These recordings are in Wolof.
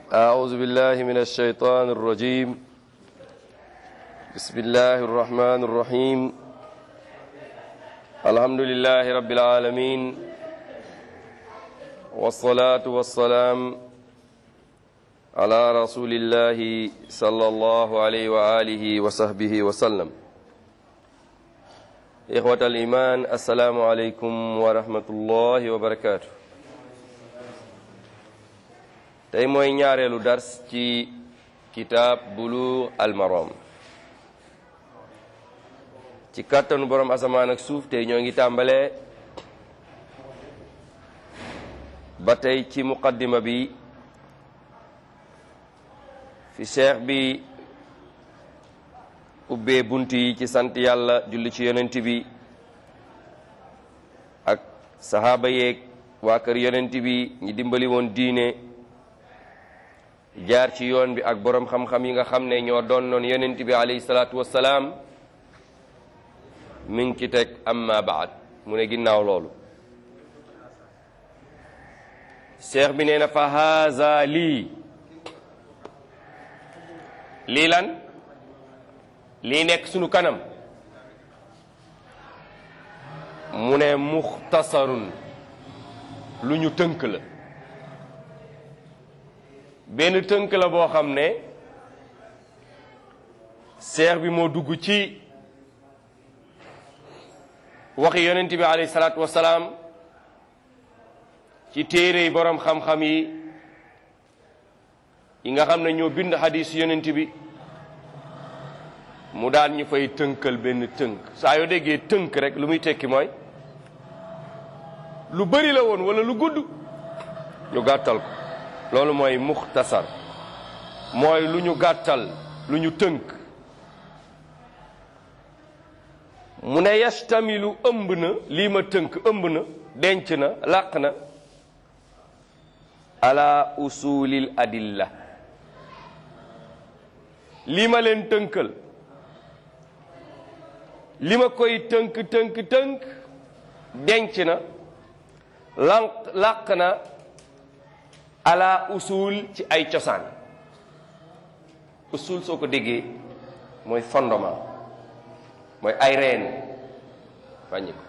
أعوذ بالله من الشيطان الرجيم بسم الله الرحمن الرحيم الحمد لله رب العالمين والصلاة والسلام على رسول الله صلى الله عليه وآله وصحبه وسلم إخوة الإيمان السلام عليكم ورحمة الله وبركاته tey mooy ñaareelu dars ci kitaab Buluugh al Maram ci kàttanu borom asamaan ak suuf tey ñoo ngi tàmbalee ba tey ci muqaddima bi fi cheikh bi ubbee bunt yi ci sant yàlla julli ci yonent bi ak sahaaba yeeg waa kër yonent bi ñi dimbali woon diine jaar ci yoon bi ak boroom xam-xam yi nga xam ne ñoo doon noon yonent bi alayhi salaatu wassalaam mi ngi ci teg amma baad mu ne ginnaaw loolu cheikh bi nee na fa haza lii lii lan lii nekk sunu kanam mu ne muxtasarun lu ñu tënk la benn tënk la boo xam ne seex bi moo dugg ci waxi yonent bi alayhi salaatu wasalaam ci téere yi boroom xam-xam yi yi nga xam ne ñoo bind xadiis yonent bi mu daan ñu fay tënkal benn tënk saa yoo déggee tënk rek lu muy tekki mooy lu bari la woon walla lu gudd ñu gàttal ko loolu mooy muxtasar mooy lu ñu gàttal lu ñu tënk mu ne yastamilu ëmb na lii ma tënk ëmb na denc na làq na ala usulil adilla lii ma leen tënkal li ma koy tënk tënk tënk denc na làq làq na ala usul ci ay cosaan usul soo ko déggee mooy fondement mooy ay reen wàññi ko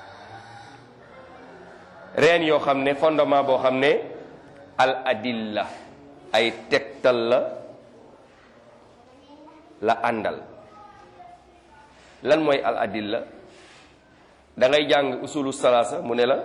reen yoo xam ne fondement boo xam ne al adilla ay tegtal la la àndal lan mooy al adilla da ngay jàng usulu salaasa mu ne la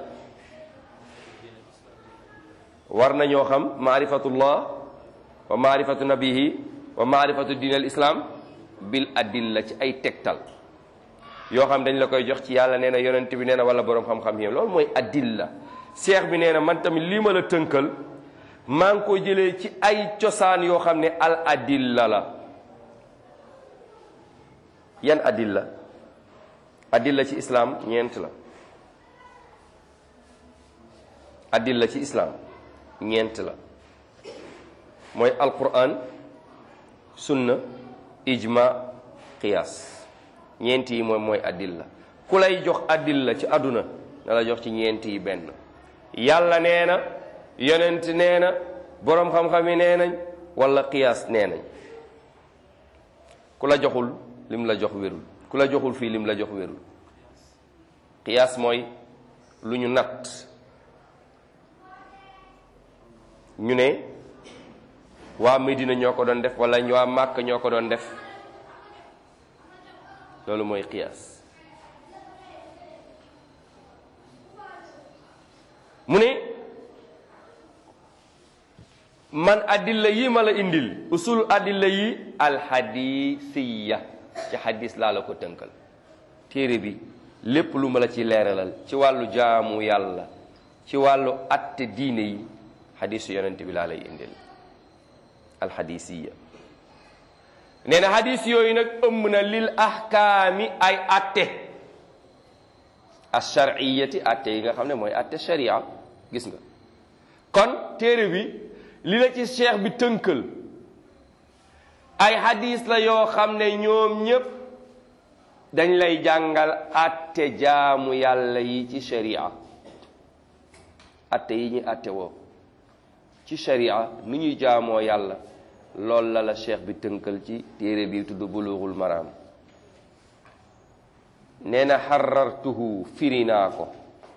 war nañoo xam maarifatullah wa maarifatu nabihi wa maarifatu diin al islam bil adilla ci ay tegtal yoo xam dañ la koy jox ci yàlla nee na yonent bi nee na wala boroom xam-xam yi loolu mooy adilla seex bi nee na man tamit lii ma la tënkal maa ngi ko jëlee ci ay cosaan yoo xam ne al adilla la yan adilla adilla ci islam ñeent la adilla ci islam ñeent la mooy alquran sunna ijma qiyas ñeent yi mooy mooy adilla ku lay jox adilla ci àdduna na la jox ci ñeent yi benn yàlla nee na yonent nee na boroom xam-xam yi nee nañ wala qiyas nee nañ ku la joxul lim la jox wérul ku la joxul fii lim la jox wérul qiyas mooy lu ñu natt ñu ne waa Medina ñoo ko doon def wala waa Màkk ñoo ko doon def loolu mooy qiyaas mu ne man adilla yi ma la indil usul adilla yi alxadisiya ci xadis laa la ko tënkal téere bi lépp lu ma la ci leeralal ci wàllu jaamu yàlla ci wàllu atte diine yi xadisu yonent bi laa lay indil alxadisiya nee na xadis yooyu nag ëmb na lil ahkaami ay atte alshariyati atte yi nga xam ne mooy atte sharia gis nga kon téere bi li la ci cheikh bi tënkal ay xadis la yoo xam ne ñoom ñépp dañ lay jàngal atte jaamu yàlla yi ci sharia atte yi ñu atte woo ci sharia nu ñuy jaamoo yàlla loolu la la cheikh bi tënkal ci téere bi tudd bulughul maram nee na xarartuhu firi naa ko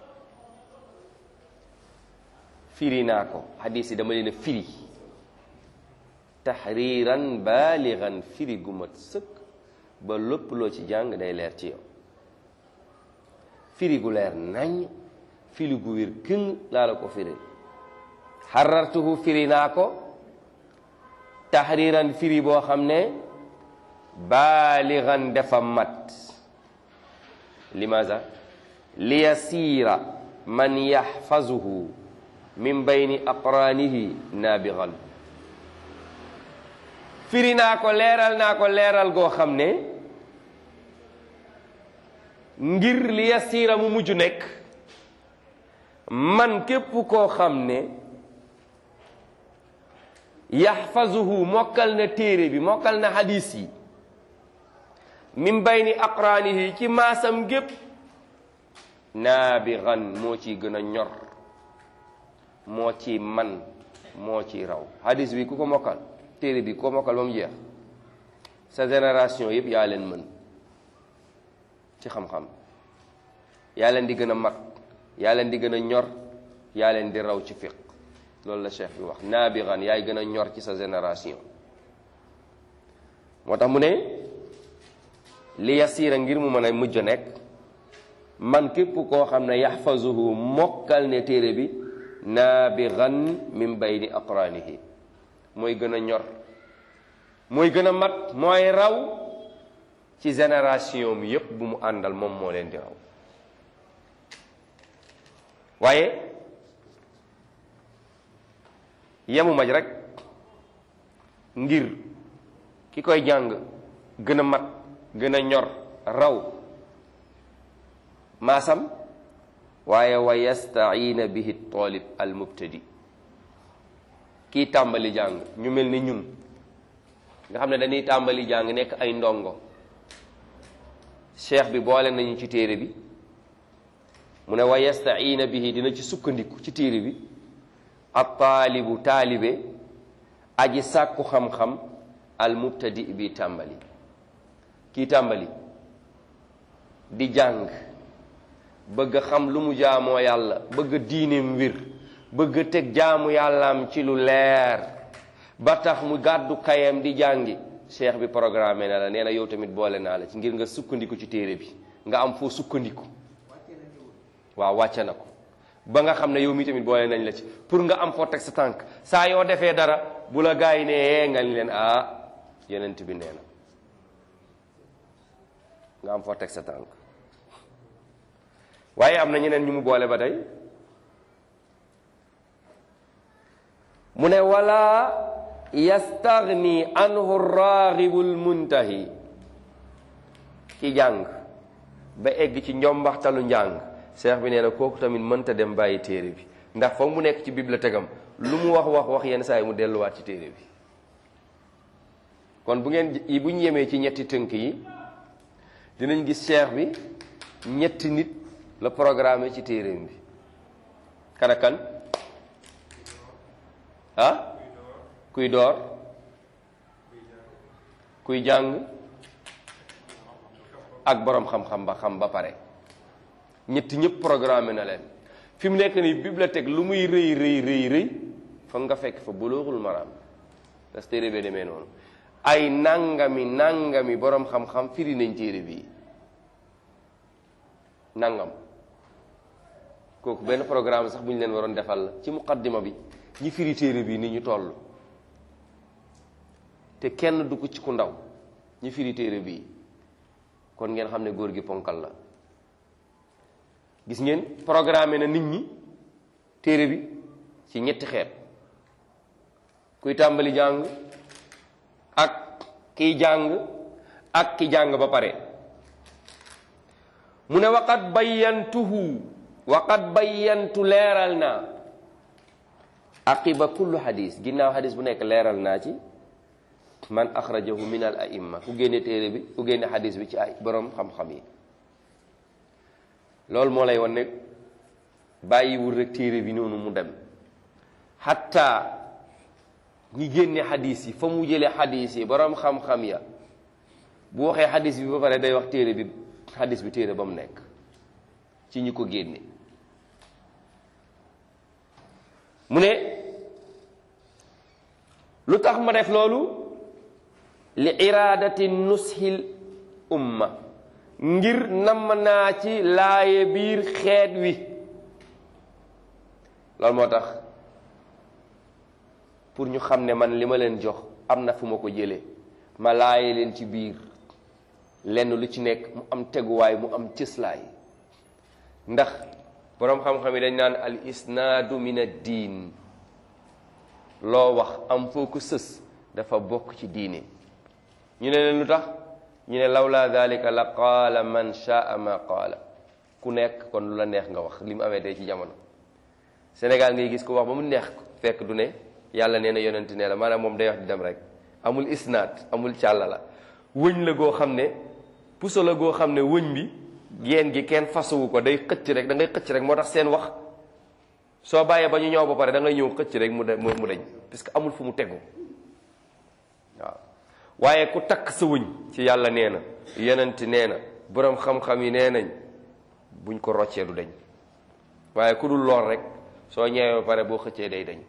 firi naa ko xadis yi dama leen a firi taxriiran baaligan firi gu mat sëkk ba lépp loo ci jàng day leer ci yow firi gu leer nañ firi gu wér këng laa la ko firi xarartuhu firi naa ko taxriiran firi boo xam ne baaligan dafa mat limaza liyasiira man yaxfazuhu min bayni aqraanihi naabigan firi naa ko leeral naa ko leeral goo xam ne ngir li yasiira mu mujj nekk man képp koo xam ne yaxfazuhu mokkal na téere bi mokkal na hadis yi min bayni aqraanihi ci maasam gépp naabigan moo ci gën a ñor moo ci man moo ci raw hadis bi ku ko mokkal téere bi ko mokkal ba mu jeex sa génération yëpp yaa leen mën ci xam-xam yaa leen di gën a mag yaa leen di gën a ñor yaa leen di raw ci fiq loolu la cheikh bi wax naabigan yaay gën a ñor ci sa génération moo tax mu ne li yasiira ngir mu mën a mujj nekk man képp koo xam ne yaxfazuhu mokkal ne téere bi naabigan min bayni aqraanihi mooy gën a ñor mooy gën a mat mooy raw ci génération mi yépp bu mu àndal moom moo leen di raw waaye yemu maj rek ngir ki koy jàng gën a mat gën a ñor raw maasam waaye wa yastaina bihi talib al mubtadi kii tàmbali jàng ñu mel ni ñun nga xam ne dañuy tàmbali jàng nekk ay ndongo cheikh bi boole nañu ci téere bi mu ne wa yastaina bihi dina ci sukkandiku ci téere bi ab taalibu taalibe aji sàkku xam-xam al mubtadi bi tàmbali kii tàmbali di jàng bëgg xam lu mu jaamoo yàlla bëgg diineem wir bëgg teg jaamu yàllaam ci lu leer ba tax mu gàddu kayam di jàngi cheikh bi programme na la nee na yow tamit boole naa la ci ngir nga sukkandiku ci téere bi nga am foo sukkandiku waaw wàcce na ko ba nga xam ne yow mi tamit boole nañ la ci pour nga am foo teg sa tànk saa yoo defee dara bu la gaa yi ne nga ni leen ah yenent bi nee na nga am foo teg sa tànk waaye am na ñeneen ñu mu boole ba tey mu ne wala yastagni anhu raghibul muntahi ki jàng ba egg ci njombaxtalu njàng seex bi nee na kooku tamit mënta dem bàyyi téere bi ndax foog mu nekk ci bibliothèque am lu mu wax wax wax yenn saa yi mu delluwaat ci téere bi kon bu ngeen bu ñu yemee ci ñetti tënk yi dinañ gis seex bi ñetti nit la programme ci téereem bi kan ak kan ah kuy door kuy jàng ak borom xam-xam ba xam ba pare ñetti ñëpp programme na leen fi mu nekk nii bibliothèque lu muy rëy rëy rëy rëy foog nga fekk fa Bulughul Maram parce que téere bee demee noonu ay nangami nangami borom xam-xam firi nañ téere bii nangam kooku benn programme sax bu ñu leen waroon defal la ci muqaddima bi ñi firi téere bii ni ñu toll te kenn du ko ci ku ndaw ñi firi téere bii kon ngeen xam ne góor gi ponkal la gis ngeen programme na nit ñi téere bi ci ñetti xeet kuy tàmbali jàng ak kiy jàng ak ki jàng ba pare mu ne waqat bayyantuhu waqat bayyantu leeral naa aqiba kullu hadis ginnaaw hadis bu nekk leeral naa ci man axrajahu min al aimma ku génne téere bi ku génne hadis bi ci ay borom xam-xam yi loolu moo lay wan ne bàyyiwul rek téere bi noonu mu dem xatta ñi génne xadis yi fa mu jëlee xadis yi borom xam-xam ya bu waxee xadis bi ba pare day wax téere bi xadis bi téere ba mu nekk ci ñi ko génne mu ne lu tax ma def loolu li iraadati nushil umma ngir namm naa ci laaye biir xeet wi loolu moo tax pour ñu xam ne man li ma leen jox am na fu ma ko jëlee ma laaye leen ci biir lenn lu ci nekk mu am teguwaay mu am cëslaay ndax boroom xam-xam yi dañ naan al isnaadu min ad diin loo wax am foo ko sës dafa bokk ci diine ñu ne leen lu tax ñu ne lawla dalika la qaala man shaa ma qaala ku nekk kon lu la neex nga wax li mu amee tey ci jamono Sénégal ngay gis ko wax ba mu neex ko fekk du ne yàlla nee na yonent nee la maanaam moom day wax di dem rek amul isnaad amul càlla la wëñ la goo xam ne puso la goo xam ne wëñ bi geen gi kenn fasawu ko day xëcc rek da ngay xëcc rek moo tax seen wax soo bàyyee ba ñu ñëw ba pare da ngay ñëw xëcc rek mu de mu dañ parce que amul fu mu tegu waaw waaye ku takk sa wëñ ci yàlla nee na yonent nee na boroom xam-xam yi nee nañ buñ ko roccee du dañ waaye ku dul lool rek soo ñëwee ba pare boo xëccee day dañ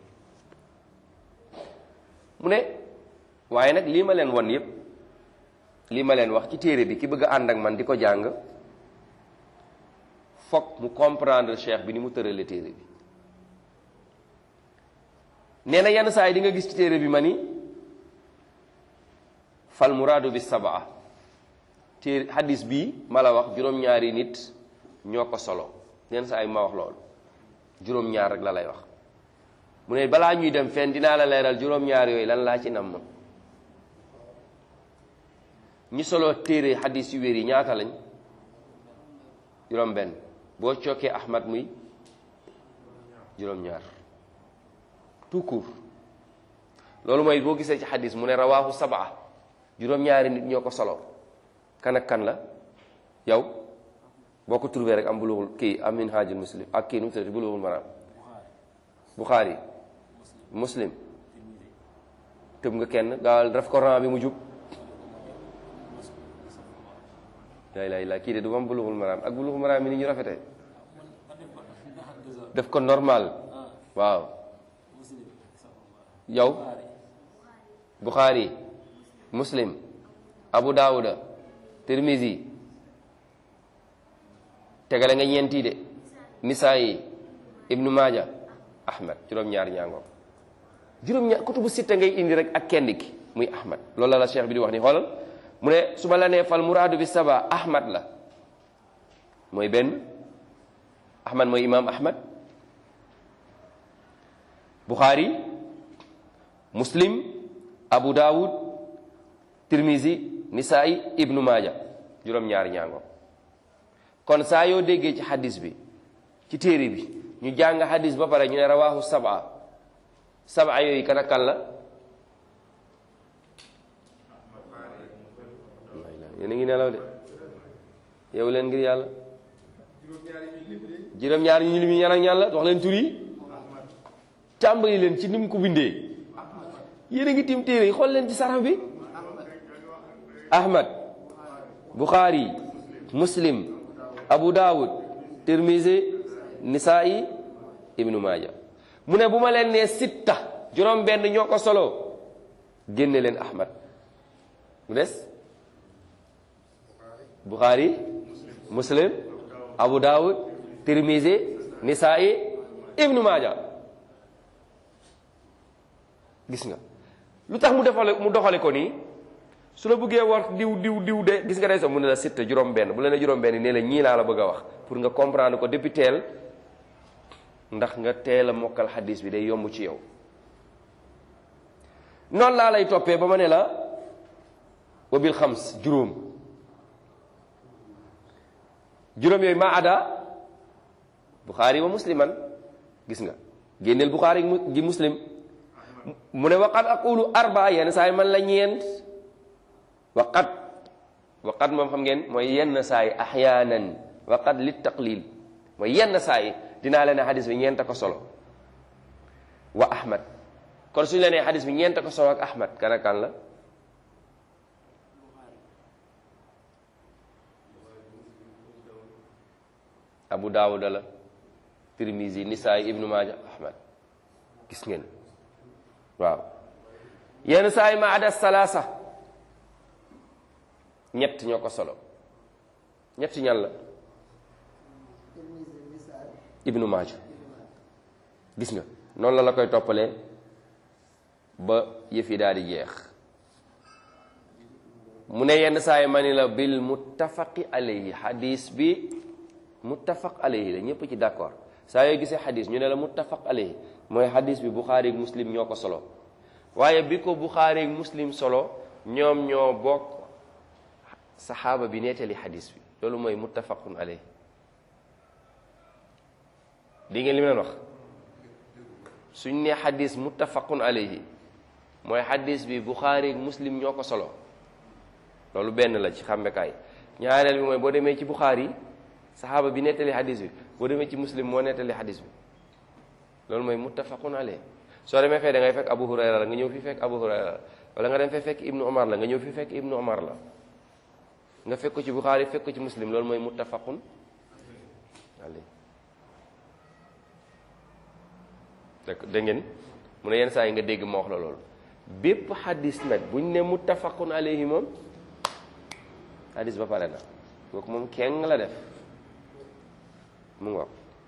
mu ne waaye nag lii ma leen won yépp lii ma leen wax ci téere bi ki bëgg a ànd ak man di ko jàng fokk mu comprendre cheikh bi ni mu tërale téere bi nee na yenn saa yi di nga gis ci téere bi ma ni fal muraadu bi sabaa téere hadis bii ma la wax juróom-ñaari nit ñoo ko solo yenn saa yi ma wax loolu juróom-ñaar rek la lay wax mu ne balaa ñuy dem fenn dinaa la leeral juróom-ñaar yooyu lan laa ci namm ñi solo téere hadis yu wér yi ñaata lañ juróom-benn boo cokkee Ahmad muy juróom-ñaar tout court loolu mooy boo gisee ci hadis mu ne rawaahu sabaa juróom-ñaari nit ñoo ko solo kan ak kan la yow boo ko trouvé rek am bulughul kii am minhajul muslim ak kii nu mu tuddati bulughul maram buxaari muslim tëb nga kenn gaawal def ko ran bi mu jub laa ilaaha illallaah kii de du am bulughul maram ak bulughul maram mi ni ñu rafetee def ko normal waaw yow buxaari muslim abu daawuda tirmisi tegale nga ñeenti de nisaayi ibnu maaja ahmad juróom-ñaar ñaangoom juróom-ñaar kutubu sitta ngay indi rek ak kenn ki muy ahmad loolu la la cheikh bi di wax ni xoolal mu ne su ma la nee fal muraadu bi saba ahmad la mooy benn ahmad mooy imam ahmad buxaari muslim abu daawud tirmisi nisaayi ibnu maaja juróom-ñaari ñaangoom kon saa yoo déggee ci hadis bi ci téere bi ñu jàng hadis ba pare ñu ne rawaahu saba saba yooyu kan ak kan la yéen a ngi nelaw de yow leen ngir yàlla juróom-ñaari ñu limi ñan ak ñan la wax leen tur yi tàmbali leen ci ni mu ko bindee yéen a ngi tim téere yi xool leen ci saraf bi ahmad buxaari muslim abu daawud tirmisi nisaa'i ibnu maaja mu ne bu ma leen nee sitta juróom benn ñoo ko solo génne leen ahmad mu des buxaari muslim abu daawud tirmisi nisaa'i ibnu maaja gis nga lu tax mu defale mu doxale ko nii su la bëggee war diw diw diw de gis nga day sax mu ne la sitta juróom benn bu la ne juróom benn nee la ñii laa la bëgg a wax pour nga comprendre ko depuis teel ndax nga teel a mokkal xadis bi day yomb ci yow noonu laa lay toppee ba ma ne la wabil xams juróom juróom yooyu ma ada buxaari wa musliman gis nga génneel buxaari gi muslim mu ne waqat aqulu arba yenn saa yi man la ñeent waqat waqat moom xam ngeen mooy yenn saa yi axyaanan waqat li taqlil mooy yenn saa yi dinaa leen ne xadis bi ñeent ko solo wa ahmad kon suñu la nee xadis bi ñeent ko solo ak Ahmad kan ak kan la Abu Daawuda la Tirmizi Nisaay Ibnu Maaja Ahmad gis ngeen waaw yenn saa yi ma ada salaasa ñett ñoo ko solo ñett ñan la Ibnu Maaja gis nga noonu la la koy toppalee ba yëf yi daal di jeex mu ne yenn saa yi ma ni la bil muttafaqi alayhi xadis bi muttafaq alayhi la ñëpp ci d'accord saa yoo gisee xadis ñu ne la muttafaq alayhi mooy xadis bi buxaari ak muslim ñoo ko solo waaye bi ko buxaari ak muslim solo ñoom ñoo bokk saxaaba bi nettali xadis bi loolu mooy muttafaqun alayhi di ngeen li ma leen wax suñ ne xadis muttafaqun alayhi mooy xadis bi buxaari ak muslim ñoo ko solo loolu benn la ci xàmmekaay ñaareel bi mooy boo demee ci buxaari saxaaba bi nettali xadis bi boo demee ci muslim moo nettali xadis bi loolu mooy muttafaqun alayhi soo demee fee da ngay fekk abu hurayra la nga ñëw fi fekk abu hurayra la wala nga dem fee fekk ibnu omar la nga ñëw fi fekk ibnu omar la nga fekk ko ci buxaari fekk ko ci muslim loolu mooy muttafaqun alayhi dégg ngeen mu ne yenn saa yi nga dégg ma wax la loolu bépp xadis nag buñ ne muttafaqun alayhi moom xadis ba pare na kooku moom kenn la def mu ngoog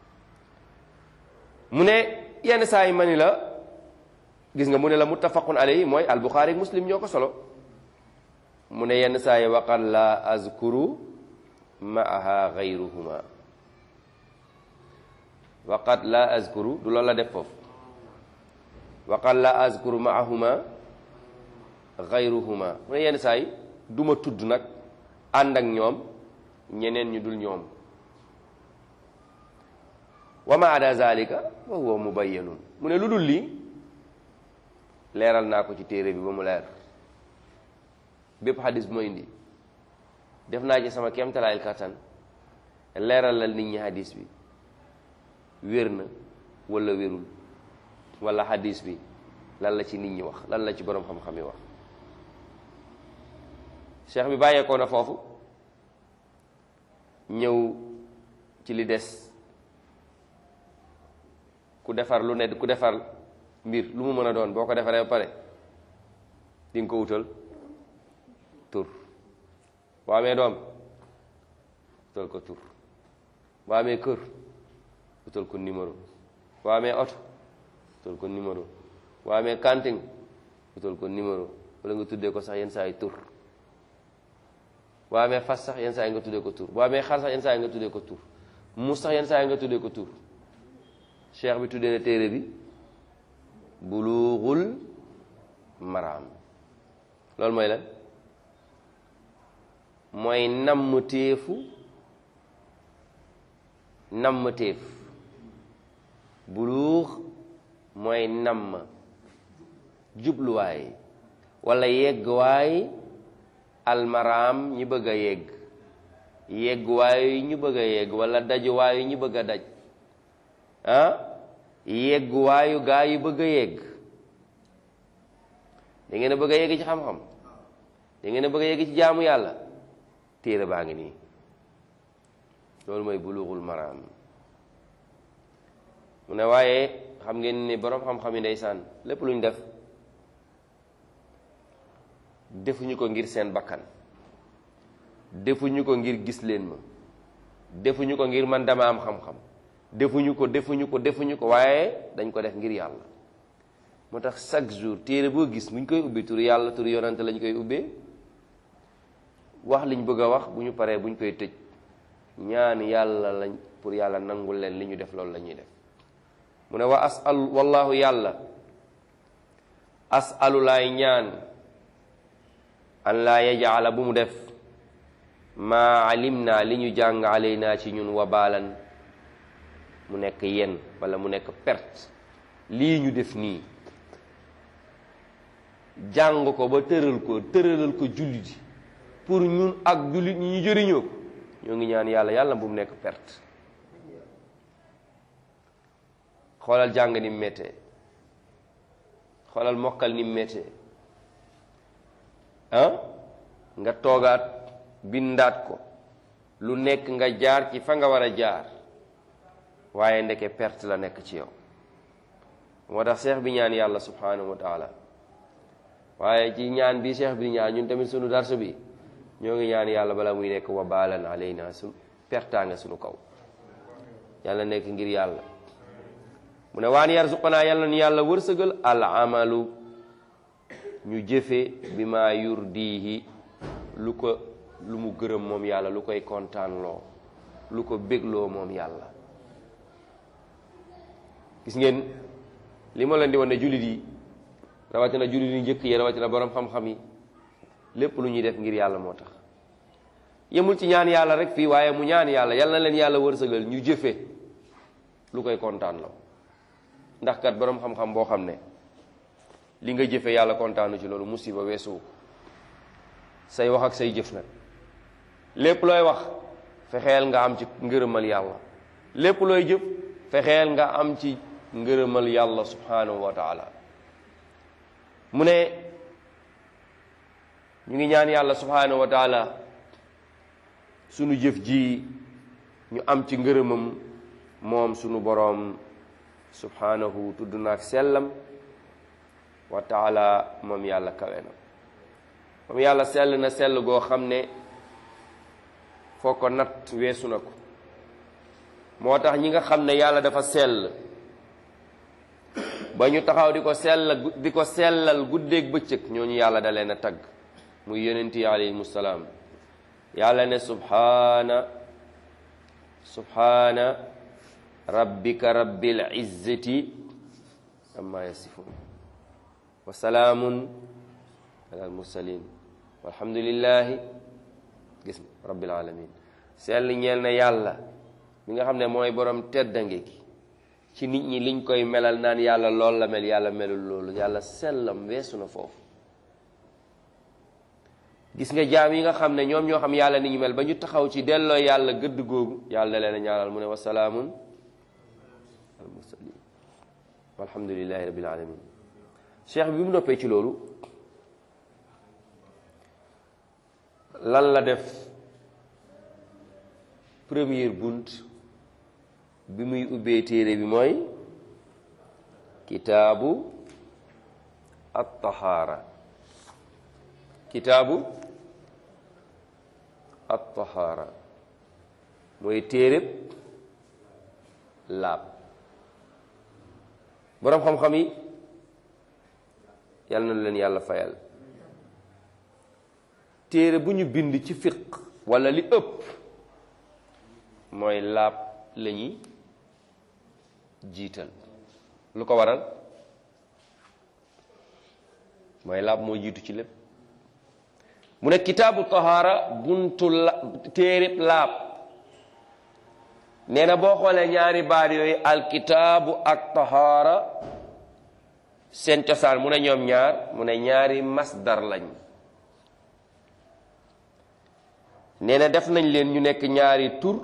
mu ne yenn saa yi ma ni la gis nga mu ne la muttafaqun alayhi mooy albuxaari ak muslim ñoo ko solo mu ne yenn saa yi waqad la azkuru maaha gayruhuma waqad la azkuru du loolu la def foofu waqad la azkuru maahuma gayruhuma mu ne yenn saa yi du ma tudd nag ànd ak ñoom ñeneen ñu dul ñoom wa ma ada zalika wa huwa mubayyanun mu ne lu dul lii leeral naa ko ci téere bi ba mu leer bépp xadis bu ma indi def naa ci sama kéemtalaayil kattan leeral la nit ñi xadis bi wér na wala wérul wala xadis bi lan la ci nit ñi wax lan la ci boroom xam-xam yi wax cheikh bi bàyyeekoo na foofu ñëw ci li des ku defar lu ne ku defar mbir lu mu mën a doon boo ko defaree ba pare di nga ko wutal tur boo amee doom wutal ko tur boo amee kër wutal ko numéro boo amee oto wutal ko numéro boo amee kanting wutal ko numéro wala nga tuddee ko sax yenn saa yi tur boo amee fas sax yenn saa yi nga tuddee ko tur boo amee xar sax yenn saa yi nga tuddee ko tur mus sax yenn saa yi nga tuddee ko tur cheikh bi tuddee na téere bi bulughul maraam loolu mooy lan mooy namm téefu namm téef bulugh mooy namm jubluwaay wala yeggwaay almaraam ñi bëgg a yegg yeggwaay ñu bëgg a yegg wala dajuwaay ñu bëgg a daj ah yegguwaayu gaa yu bëgg a yegg da ngeen a bëgg a yegg ci xam-xam da ngeen a bëgg a yegg ci jaamu yàlla téere baa ngi nii loolu mooy bulughul maraam mu ne waaye xam ngeen ni boroom xam-xam yi ndeysaan lépp lu ñu def defuñu ko ngir seen bakkan defuñu ko ngir gis leen ma defuñu ko ngir man dama am xam-xam defuñu ko defuñu ko defuñu ko waaye dañ ko def ngir yàlla moo tax chaque jour téere boo gis bu ñu koy ubbi tur yàlla tur yonante lañ koy ubbee wax liñ bëgg a wax bu ñu paree bu ñu koy tëj ñaan yàlla lañ pour yàlla nangul leen li ñu def loolu la ñuy def mu ne wa asal wallahu yàlla asalu laay ñaan an laa yajala bu mu def maa alim naa li ñu jàng alay naa ci ñun wabaalan mu nekk yen wala mu nekk perte lii ñu def nii jàng ko ba tëral ko tëralal ko jullit yi pour ñun ak jullit ñi ñu jëriñoo ko ñoo ngi ñaan yàlla yàlla bu mu nekk perte xoolal jàng ni méttee xoolal mokkal ni méttee ah nga toogaat bindaat ko lu nekk nga jaar ci fa nga war a jaar waaye ndeke perte la nekk ci yow moo tax seex bi ñaan yàlla subhanahu wa taala waaye ci ñaan bi seex bi ñaan ñun tamit sunu darsu bi ñoo ngi ñaan yàlla bala muy nekk wa baalan alayna sun pertaa nga sunu kaw yàlla nekk ngir yàlla mu ne waan yarzuqanaa yàlla ni yàlla wërsëgal al amalu ñu jëfe bi ma yurdihi lu ko lu mu gërëm moom yàlla lu koy kontaan loo lu ko bégloo moom yàlla gis ngeen li ma leen di wan ne jullit yi rawatina jullit yi njëkk yi rawatina borom xam-xam yi lépp lu ñuy def ngir yàlla moo tax yemul ci ñaan yàlla rek fii waaye mu ñaan yàlla yal na leen yàlla wërsëgal ñu jëfe lu koy kontaan loo ndax kat borom xam-xam boo xam ne li nga jëfe yàlla kontaanu ci loolu musiba weesu say wax ak say jëf nag lépp looy wax fexeel nga am ci ngërëmal yàlla lépp looy jëf fexeel nga am ci ngërëmal yàlla subhanahu wa taala mu ne ñu ngi ñaan yàlla subhanahu wa taala sunu jëf ji ñu am ci ngërëmam moom sunu boroom subhanahu tudd naak sellam wa taala moom yàlla kawe na moom yàlla sell na sell goo xam ne foo ko natt weesu na ko moo tax ñi nga xam ne yàlla dafa sell ba ñu taxaw di ko sell di ko sellal guddeeg bëccëg ñooñu yàlla da leen a tagg muy yonent yi alayhimu salaam yàlla ne subhaana subhaana rabbika rabbil izzati amma yasifun wa salaamun ala al mursalin walhamdulillahi gis na rabbil alamin sell ñeel na yàlla mi nga xam ne mooy borom teddange gi ci nit ñi liñ koy melal naan yàlla lool la mel yàlla melul loolu yàlla sellam weesu na foofu gis nga jaam yi nga xam ne ñoom ñoo xam yàlla ni ñu mel ba ñu taxaw ci delloo yàlla gëdd googu yàlla leen a ñaanal mu ne wa salaamun al mursalin walhamdulillahi rabbil alamin cheikh bi mu noppee ci loolu lan la def première bunt bi muy ubbee téere bi mooy kitaabu at-tahaara kitaabu at-tahaara mooy téereb laab boroom xam-xam yi yàlla na leen yàlla fayal téere bu ñu bind ci fiq walla li ëpp mooy laab la ñuy jiital lu ko waral mooy laab moo jiitu ci lépp mu ne kitaabu tahaara buntu la téereb laab nee na boo xoolee ñaari baat yooyu alkitaabu ak tahaara seen cosaan mu ne ñoom ñaar mu ne ñaari masdar lañ nee na def nañ leen ñu nekk ñaari tur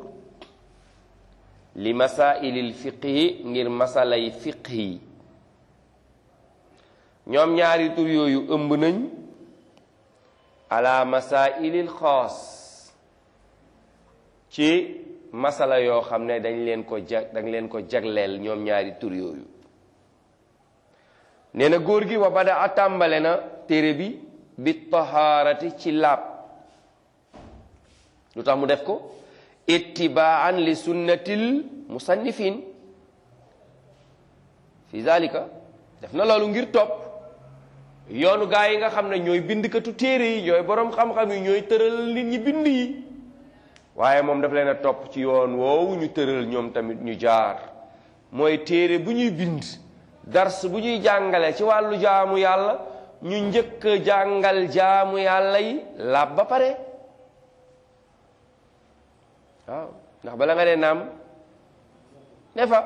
li masailil fiqhi ngir masalay fiqhi ñoom ñaari tur yooyu ëmb nañ ala masailil xaas ci masala yoo xam ne dañ leen ko jag dañ leen ko jagleel ñoom ñaari tur yooyu nee na góor gi wa bada a tàmbale na téere bi bi tahaarati ci laab lu tax mu def ko ittibaan li sunnatil musannifin fi zalika def na loolu ngir topp yoonu gaa yi nga xam ne ñooy bindkatu téere yi ñooy boroom xam-xam yi ñooy tëral nit ñi bind yi waaye moom daf leen a topp ci yoon woowu ñu tëral ñoom tamit ñu jaar mooy téere bu ñuy bind dars bu ñuy jàngale ci wàllu jaamu yàlla ñu njëkk a jàngal jaamu yàlla yi laab ba pare waaw ndax bala nga dee naam ne fa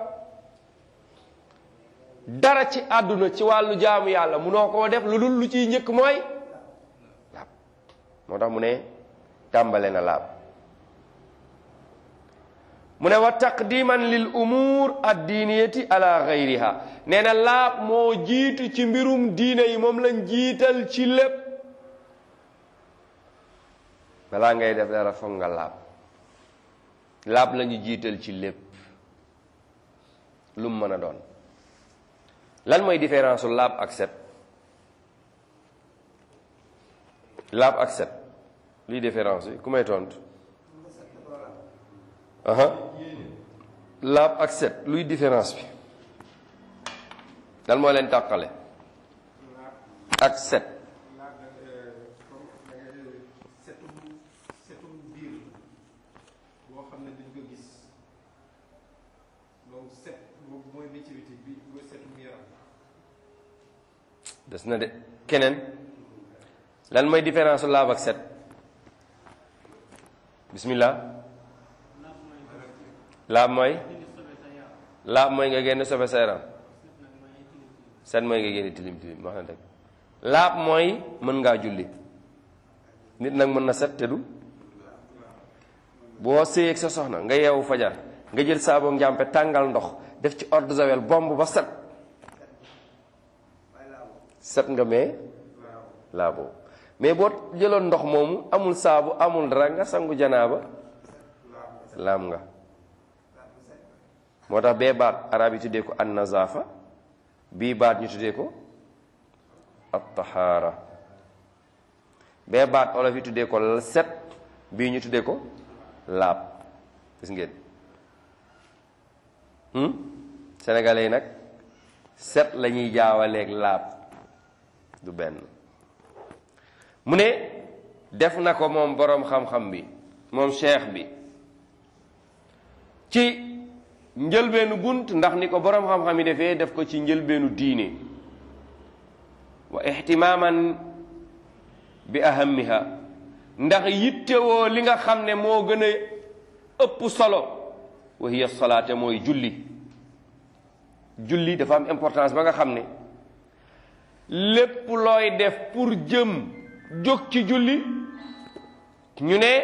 dara ci àdduna ci wàllu jaamu yàlla munoo koo def lu dul lu ciy njëkk mooy laab moo tax mu ne tàmbale na laab mu ne wa taqdiman lil umur addiniyati ala gayriha nee na laab moo jiitu ci mbirum diine yi moom lañ jiital ci lépp balaa ngay def dara foog nga laab laab lañu jiital ci lépp lu mu mën a doon lan mooy différence su laab ak set laab ak set luy différence bi ku may tontu aha laab ak set luy différence bi lan moo leen tàqale ak set des na de keneen lan mooy différence su laab ak set bismillah laab mooy laab mooy nga génn sobe sa yaram set mooy nga génn tilim tilim wax na dëgg laab mooy mën ngaa julli nit nag mën na set te du boo séyeeg sa soxna nga yeewu fajar nga jël saaboo njàmpe tàngal ndox def ci eau de javel bomb ba set set nga mais laaboo mais boo jëloon ndox moomu amul saabu amul dara nga sangu janaaba laam nga moo tax bee baat arab yi tuddee ko an nazafa bii baat ñu tuddee ko at tahaara bee baat olof yi tuddee ko set bii ñu tuddee ko laab gis ngeen sénégalais yi nag set la ñuy jaawaleeg laab du benn mu ne def na ko moom boroom xam-xam bi moom cheikh bi ci njëlbeenu bunt ndax ni ko boroom xam-xam yi defee def ko ci njëlbeenu diine wa ihtimaaman bi ahammiha ndax yittewoo li nga xam ne moo gën a ëpp solo wa hiya salaate mooy julli julli dafa am importance ba nga xam ne lépp looy def pour jëm jóg ci julli ñu ne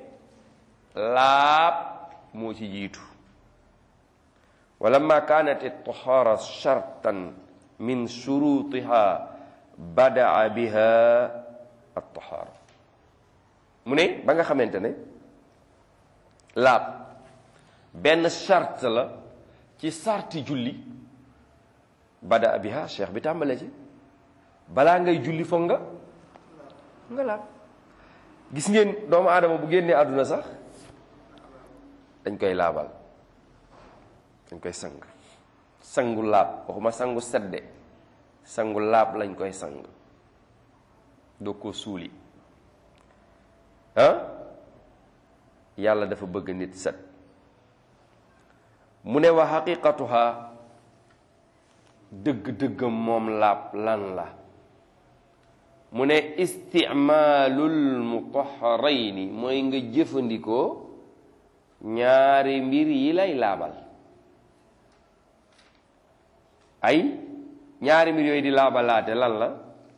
laab moo ci jiitu wa lamma kaanat at-tahaara shartan min shurutiha badaa biha at-tahaara mu ne ba nga xamante ne laab benn charte la ci sarti julli badaa biha cheikh bi tàmbale ci balaa ngay julli foog nga nga laab gis ngeen doomu aadama bu génnee àdduna sax dañ koy laabal dañ koy sang sangu laab waxuma sangu sedde sangu laab lañ koy sang doo ko suuli ah yàlla dafa bëgg nit set mu ne wa xaqiqatuha dëgg-dëggam moom laab lan la mu ne isticmaalul mutaharayni mooy nga jëfandikoo ñaari mbir yi lay laabal ay ñaari mbir yooyu di laabalaate lan la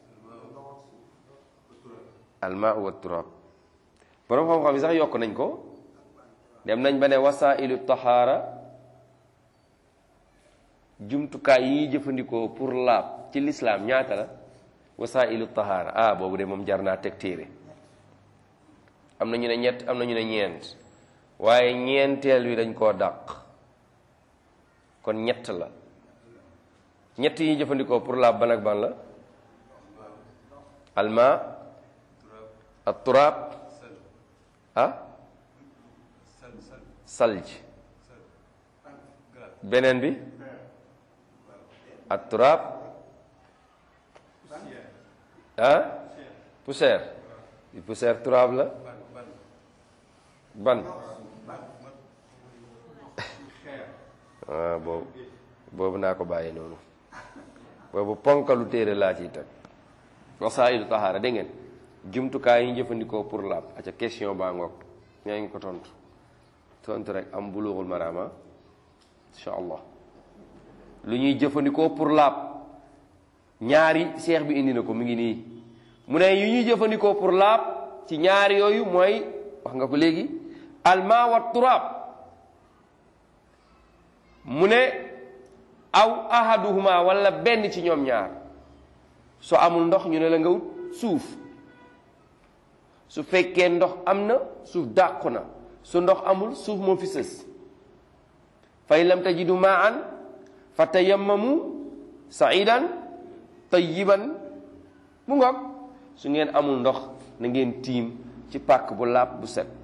almaa wa turab boroom xam-xam yi sax yokk nañ ko dem nañ ba ne wasailu tahaara jumtukaay yi ñuy jëfandikoo pour laab ci lislaam ñaata la wasailu tahaara ah boobu de moom jar naa teg téere am na ñu ne ñett am na ñu ne ñeent waaye ñeenteel wi dañ koo dàq kon ñett la ñett yi jëfandikoo pour laab ban ak ban la alma at turaab ah salj beneen bi at turaab ah poussière poussière turaab la ban ah boobu boobu naa ko bàyyi noonu boobu ponkalu téere laa ciy teg wasaa'ilu tahaara dégg ngeen jumtukaay yi ñu jëfandikoo pour laab aca question baa ngoog ñaa ngi ko tontu tontu rek am bulughul marama insha allah lu ñuy jëfandikoo pour laab ñaari seex bi indi na ko mi ngi nii mu ne yu ñuy jëfandikoo pour laab ci ñaari yooyu mooy wax nga ko léegi alma wa turaab mu ne aw ahaduhuma wala benn ci ñoom ñaar soo amul ndox ñu ne la nga wut suuf su fekkee ndox am na suuf dàqu na su ndox amul suuf moo fi sës fa in lam tajidu maan fa tayammamu saidan tayyiban mu ngoog su ngeen amul ndox na ngeen tiim ci pàkk bu laab bu set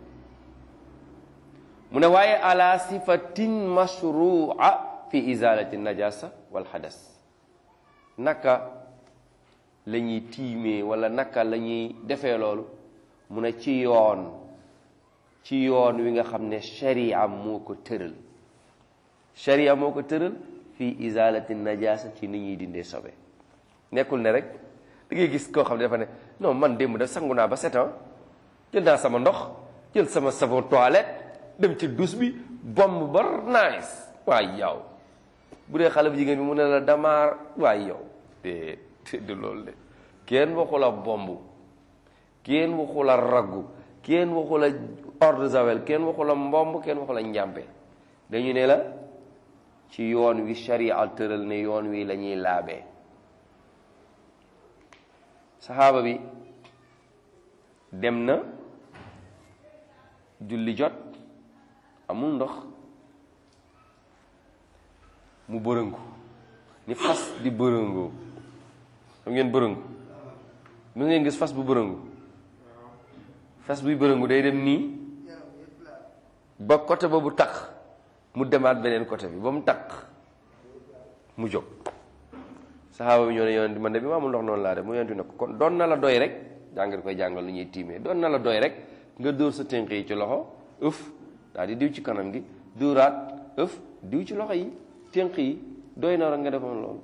mu ne waaye ala sifatin mashrua fi izalati najasa wal hadas naka la ñuy tiimee wala naka la ñuy defee loolu mu ne ci yoon ci yoon wi nga xam ne sharia moo ko tëral sharia moo ko tëral fi izalati najasa ci ni ñuy dindee sobe nekkul ne rek da ngay gis koo xam ne dafa ne non man démb da sangu naa ba set jël naa sama ndox jël sama savon toilette dem ci douche bi bomb ba nice waay yow bu dee xale bu jigéen bi mu ne la damaar waay yow te te du loolu de kenn waxu la bomb kenn waxu la raggu kenn waxu la eau de javel kenn waxu la mbomb kenn waxu la njàmpe dañu ne la ci yoon wi sharia tëral ne yoon wi la ñuy laabee saxaaba bi dem na julli jot amul ndox mu bërëngu ni fas di bërëngoo xam ngeen bërëngu mu ngeen gis fas bu bërëngu fas buy bërëngu day dem nii ba côté boobu takk mu demaat beneen côté bi ba mu takk mu jóg saxaaba bi ñoo ne yonent man de bi ma amul ndox noonu laa def mu yonent ne ko kon doon na la doy rek jàngat koy jàngal lu ñuy tiimee doon na la doy rek nga dóor sa tënk yi ci loxo ëf daal di diw ci kanam gi dóoraat ëf diw ci loxo yi tënk yi doy na rek nga defoon loolu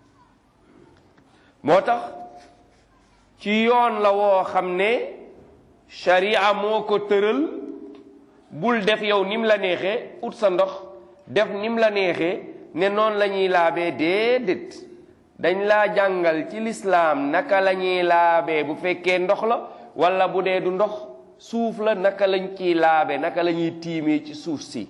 moo tax ci yoon la woo xam ne sharia moo ko tëral bul def yow nim la neexee ut sa ndox def nim la neexee ne noonu la ñuy laabee déedéet dañ laa jàngal ci lislaam naka la ñuy laabee bu fekkee ndox la wala bu dee du ndox suuf la naka lañ ciy laabe naka la ñuy tiimee ci suuf si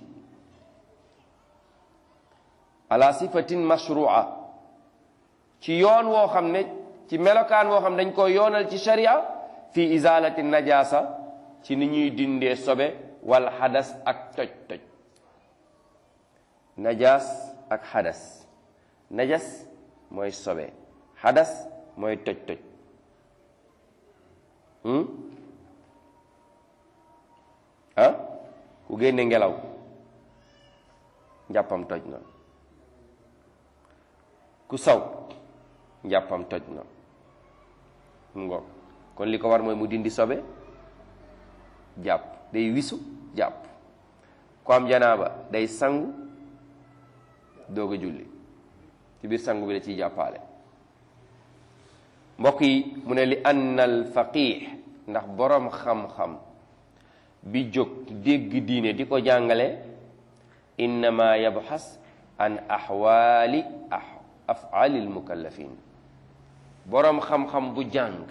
ala sifatin mashrua ci yoon woo xam ne ci melokaan woo xam ne dañ ko yoonal ci sharia fi izalati najasa ci ni ñuy dindee sobe wal xadas ak toj toj najas ak xadas najas mooy sobe xadas mooy toj toj ah ku génne ngelaw njàppam toj na ku saw njàppam toj na mu ngoog kon li ko war mooy mu dindi sobe jàpp day wisu jàpp ku am janaaba day sangu doog a julli ci biir sangu bi da ciy jàppaale mbokk yi mu ne li anna al faqih ndax boroom xam-xam bi jóg dégg diine di ko jàngale innama yabxas an axwaali afaali almukallafin boroom xam-xam bu jàng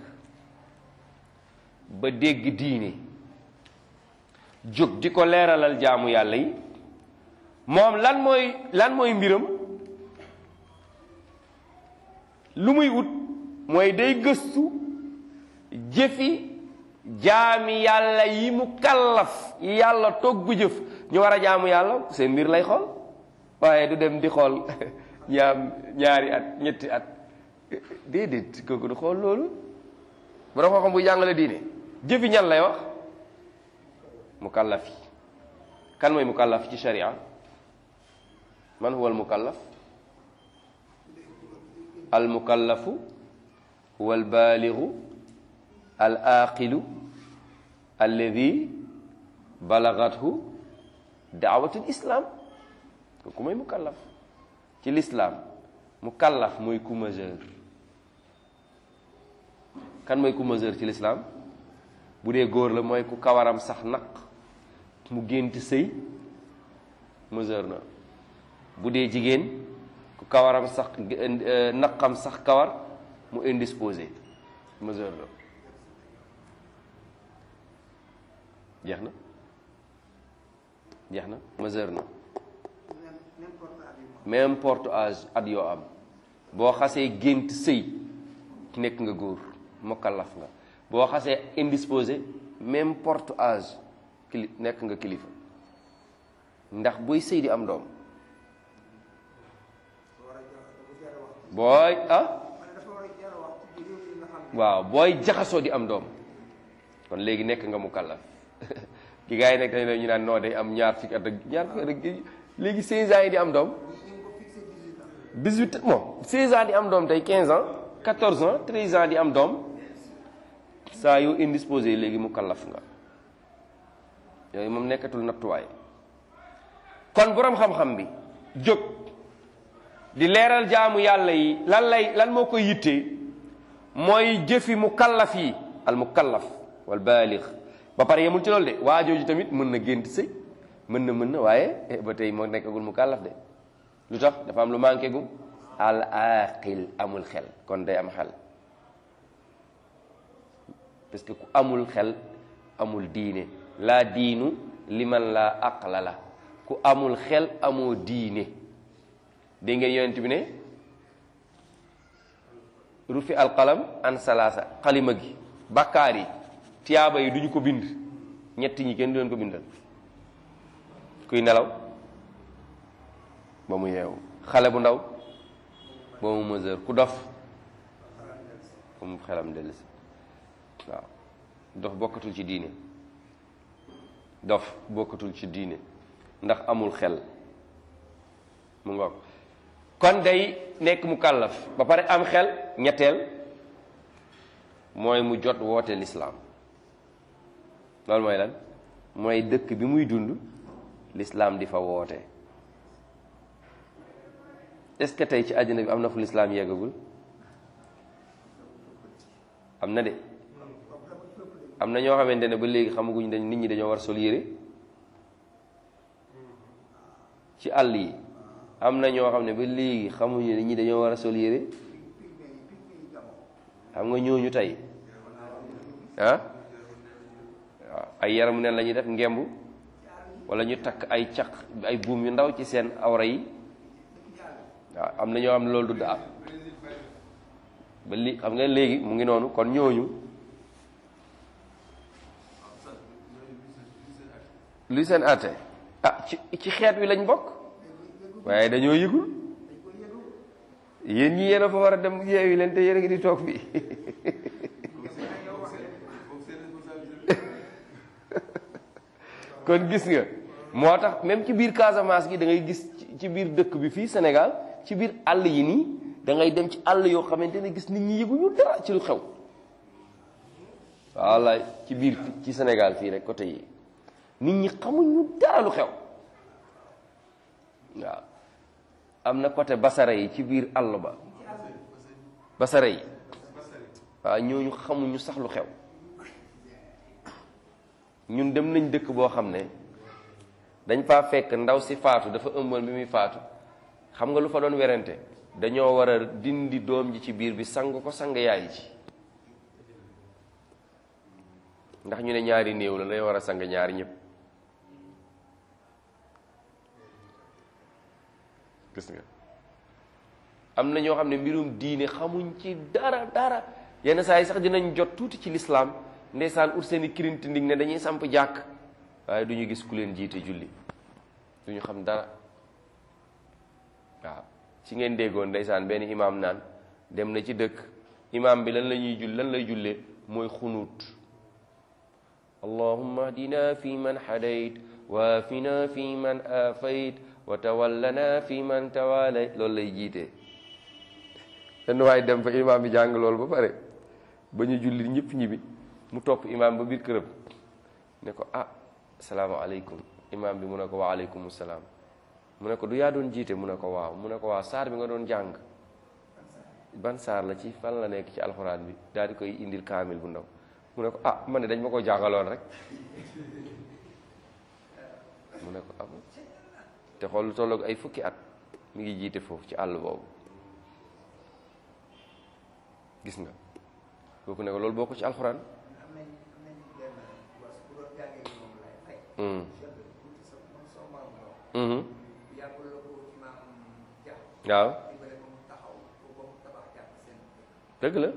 ba dégg diine jóg di ko leeralal jaamu yàlla yi moom lan mooy lan mooy mbiram lu muy ut mooy day gëstu jëfi jaami yàlla yi mu kallaf yi yàlla togg jëf ñu war a jaamu yàlla seen mbir lay xool waaye du dem di xool ñaam ñaari at ñetti at déedéet kooku du xool loolu borom xam-xam bu jàngale diine jëfi ñan lay wax mu kallaf yi kan mooy mu kallaf ci sharia man huwa al mukallaf al mukallafu huwa al baaligu al aqilu alladi balagathu daawatul islam kooku mooy mukallaf ci l'islam mukallaf mooy ku majeur kan mooy ku majeur ci l'islam bu dee góor la mooy ku kawaram sax naq mu gént sëy majeur na bu dee jigéen ku kawaram sax naqam sax kawar mu indisposé majeur la jeex na jeex na majeur na mais importe âge at yoo am boo xasee gént sëy nekk nga góor mukallaf nga boo xasee indisposé même porte âge kili nekk nga kilifa ndax buy sëy di am doom booy ah waaw booy jaxasoo di am doom kon léegi nekk nga mukallaf ki gars yi nekk dañ ñu naan noo day am ñaar fukki at ak ñaar fukki at ak léegi 16 ans yi di am doom 18 bon 16 ans di am doom tey 15 ans 14 ans 13 ans di am doom saa yoo indisposé léegi mukallaf nga yooyu moom nekkatul nattuwaay kon boroom xam-xam bi jóg di leeral jaamu yàlla yi lan lay lan moo koy yittee mooy jëfi mukallaf yi al mukallaf wal baalix ba pare yemul ci loolu de waa jooju tamit mën na gént sëy mën na mën na waaye ba tey moo nekkagul mukallaf de lu tax dafa am lu manqué gum al aqil amul xel kon day am xel parce que ku amul xel amul diine laa diinu liman laa aqla la ku amul xel amoo diine dégg ngeen yonent bi ne rufi alqalam an salaasa xalima gi bakkaar yi tiyaaba yi duñu ko bind ñetti ñi kenn du leen ko bindal kuy nelaw ba mu yeewu xale bu ndaw ba mu mesure ku dof ba mu xelam dellusi waaw dof bokkatul ci diine dof bokkatul ci diine ndax amul xel mu ngoog kon day nekk mu kàllaf ba pare am xel ñetteel mooy mu jot woote lislaam loolu mooy lan mooy dëkk bi muy dund lislaam di fa woote est-ce que tey ci àddina bi am na fu lislaam yeggagul am na de am na ñoo xamante ne ba léegi xamaguñ dañ nit ñi dañoo war sol yére ci àll yi am na ñoo xam ne ba léegi xamuñu nit ñi dañoo war a sol yére xam nga ñooñu tey ah waaw ay yaramu neen la ñuy def ngemb wala ñu takk ay caq ay buum yu ndaw ci seen awra yi waaw am na ñoo xam ne loolu du daa ba li xam nga léegi mu ngi noonu kon ñooñu luy seen àtte ah ci ci xeet wi lañ bokk waaye dañoo yëgul yéen ñi yéen a fa war a dem yeewi leen te yéen a ngi di toog fii kon gis nga moo tax même ci biir Casamance gi da ngay gis ci biir dëkk bi fii Sénégal ci biir àll yi nii da ngay dem ci àll yoo xamante ne gis nit ñi yëguñu dara ci lu xew wallaay ci biir ci Sénégal fii rek côté yi nit ñi xamuñu dara lu xew waaw am na côté basara yi ci biir àll ba basara yi waaw ñooñu xamuñu sax lu xew ñun dem nañ dëkk boo xam ne dañ faa fekk ndaw si faatu dafa ëmboon bi muy faatu xam nga lu fa doon werante dañoo war a dindi doom ji ci biir bi sang ko sang yaay ji ndax ñu ne ñaari néew la dañoo war a sang ñaari ñëpp gis nga am na ñoo xam ne mbirum diine xamuñ ci dara dara yenn saa yi sax dinañ jot tuuti ci lislaam ndeysaan ut seeni kirinti ndig ne dañuy samp jàkk waaye du ñu gis ku leen jiite julli du ñu xam dara waaw ci ngeen déggoon ndeysaan benn imaam naan dem na ci dëkk imaam bi lan la ñuy jull lan lay jullee mooy xunuut allahumma ahdina fi man hadayt wa afina fi man afayt wa tawallana fi man tawalay loolu lay jiite benn waaye dem fa imaam bi jàng loolu ba pare ba ñu julli ñëpp ñibbi mu topp imaam ba biir këram ne ko ah salaamaaleykum imaam bi mu ne ko wa aleykum salaam mu ne ko du yaa doon jiite mu ne ko waaw mu ne ko waaw saar bi nga doon jàng ban saar la ci fan la nekk ci alxuraan bi daal di koy indil kaamil bu ndaw mu ne ko ah man ne dañ ma ko jàngaloon rek mu ne ko am te xool lu tolloog ay fukki at mi ngi jiite foofu ci àll boobu gis nga kooku ne ko loolu boo ko ci alxuraan waaw dëgg la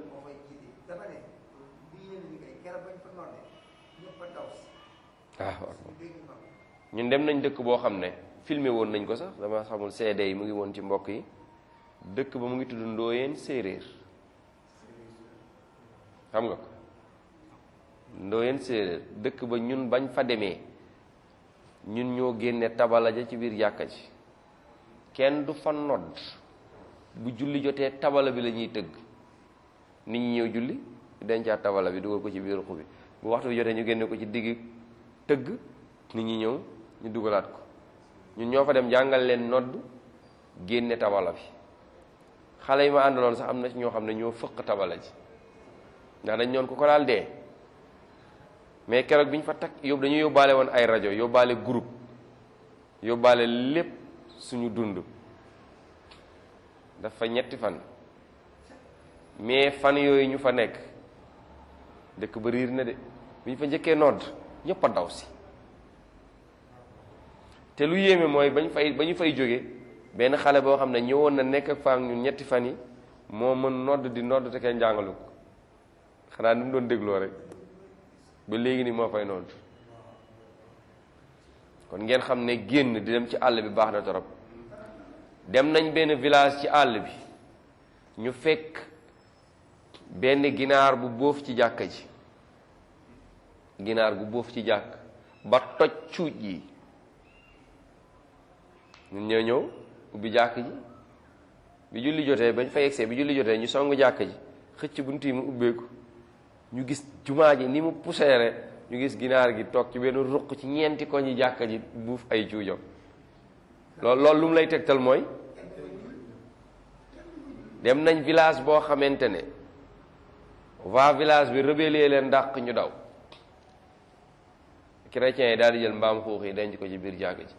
waaw ñun dem nañ dëkk boo xam ne filmé woon nañ ko sax dama xamul CD yi mu ngi woon ci mbokk yi dëkk ba mu ngi tudd Ndooyeen séeréer xam nga ko Ndooyeen séeréer dëkk ba ñun bañ fa demee ñun ñoo génne tabala ja ci biir jàkka ji kenn du fa nodd bu julli jotee tabala bi la ñuy tëgg nit ñi ñëw julli dencaat tabala bi dugal ko ci biir ruq bi bu waxtu bi jotee ñu génne ko ci digg tëgg nit ñi ñëw ñu dugalaat ko ñun ñoo fa dem jàngal leen nodd génne tabala bi xale yi ma àndaloon sax am na ci ñoo xam ne ñoo fëq tabala ji ndax dañ ñoon ku ko daal dee mais keroog bi ñu fa takk yóbbu dañu yóbbaale woon ay rajo yóbbaale groupe yóbbaale lépp suñu dund dafa ñetti fan mais fan yooyu ñu fa nekk dëkk ba riir na de bi ñu fa njëkkee nodd ñëpp a daw si te lu yéeme mooy bañ fay ba ñu fay jóge benn xale boo xam ne ñëwoon na nekk ak faam ñun ñetti fan yi moo mën nodd di nodd te kenn jàngalu ko xanaa ni mu doon dégloo rek ba léegi ni moo fay nodd kon ngeen xam ne génn di dem ci àll bi baax na torop dem nañ benn village ci àll bi ñu fekk benn ginaar bu bóof ci jàkka ji ginaar gu bóof ci jàkk ba toj cuuj yi ñun ñoo ñëw ubbi jàkk ji bi julli jotee bañ fa yegsee bi julli jotee ñu song jàkk ji xëcc bunt yi mu ubbeeku ñu gis jumaa ji ni mu puseere ñu gis ginaar gi toog ci benn ruq ci ñeenti ko ñi jàkk ji buuf ay cuujam loolu loolu lu mu lay tegtal mooy dem nañ village boo xamante ne waa village bi rebelle leen dàq ñu daw chrétiens yi daal di jël mbaam xuux yi denc ko ci biir jàkk ji